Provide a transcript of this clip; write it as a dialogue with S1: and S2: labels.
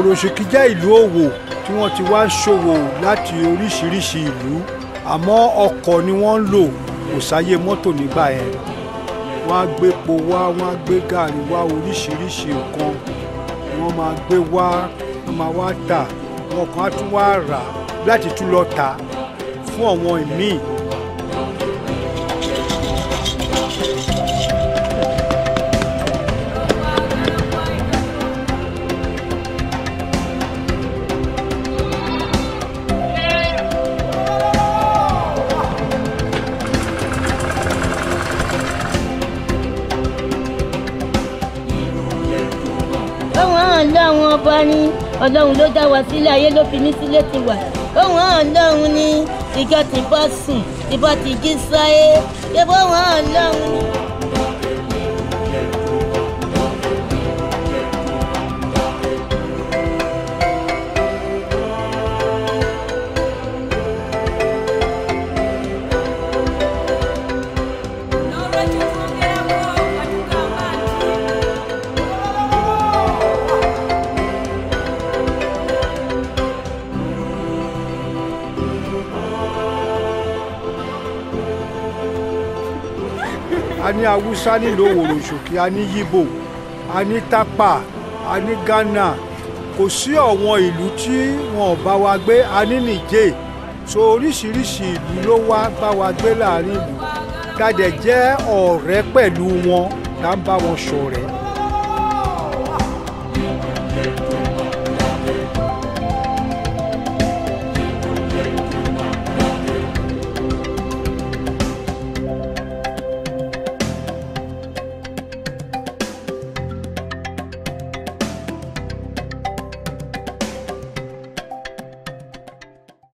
S1: òròṣìkí jẹ́ ìlú òwò tí wọ́n ti wá ń ṣòwò láti oríṣiríṣi ìlú àmọ́ ọkọ̀ ni wọ́n ń lò kò sáyé mọ́tò nígbà yẹn wọ́n á gbé epo wá wọ́n á gbé gàrí wá oríṣiríṣi nǹkan wọ́n máa gbé wá wọ́n máa wá tà wọn kan á tún wá rà á láti tún lọ tà á fún àwọn ìmíì
S2: Òun hàn lọ́run ọba ni ọlọ́run ló dá wa sílẹ̀ ayé ló fi ní sílé ti wà. Òun hàn lọ́run ni ìjọ ti bọ́ sùn ti bọ́ ti jí sáyé. Ṣé bó òun hàn lọ́run ni.
S1: a ní haúsá nílò òròṣòkè a ní yíbò a ní tápà a ní ghana kò sí ọ̀wọ́n ìlú tí wọn ò bá wa gbé a ní nìjẹ́ so oríṣiríṣi ìlú ló wá bá wa gbé láàrin ìlú ká dẹ̀ jẹ́ ọ̀rẹ́ pẹ̀lú wọn ká ń bá wọn ṣọ̀rẹ́